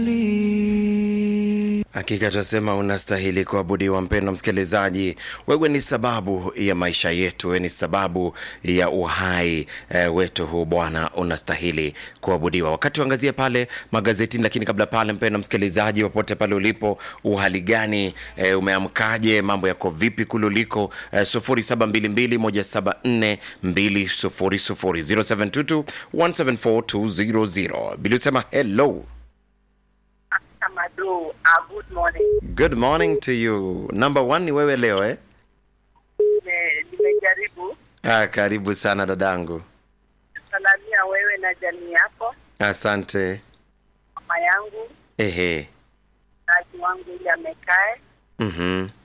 Hakika tunasema unastahili kuabudiwa, mpendwa msikilizaji. Wewe ni sababu ya maisha yetu, wewe ni sababu ya uhai e, wetu huu. Bwana, unastahili kuabudiwa. Wakati tuangazie pale magazetini, lakini kabla pale, mpendwa msikilizaji, popote pale ulipo, uhali gani? E, umeamkaje? Mambo yako vipi kule uliko? E, 0722174200 0722174200 Bili usema hello Amado, uh, good morning. Good morning to you. Number one ni wewe leo eh? Nime- Nimejaribu Ah, karibu sana dadangu. salamia wewe na jamii yako, Asante. mama yangu, Ehe. mzazi wangu ili amekae, Mhm.